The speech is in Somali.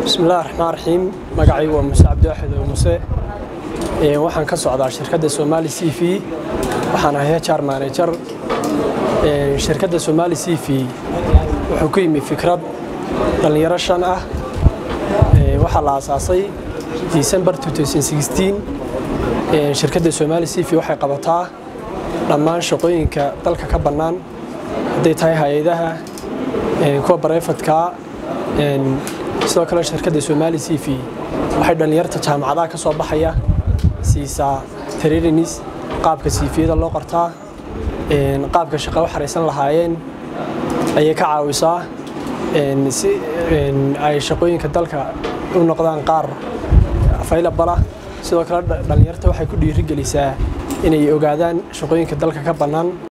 bismillahi raxmaan raxiim magacaygu waa muse cabdiwaaxid oo muse waxaan ka socdaa shirkadda somali c v waxaan ahay hr manager shirkadda somali c v wuxuu ku yimi fikrad dhallinyaro shan ah waxaa la aasaasay december shirkadda somali c v waxay qabataa dhammaan shaqooyinka dalka ka bannaan hadday tahay hay-adaha kuwa barefadka sidoo kale shirkadda somali c v waxay dhallinyarta jaamacadaha ka soo baxaya siisaa trainis qaabka siifiyada loo qortaa qaabka shaqo u xaraysan lahaayeen ayay ka caawisaa si ay shaqooyinka dalka u noqdaan qaar faylabala sidoo kale dhallinyarta waxay ku dhiirigelisaa inay ogaadaan shaqooyinka dalka ka bannaan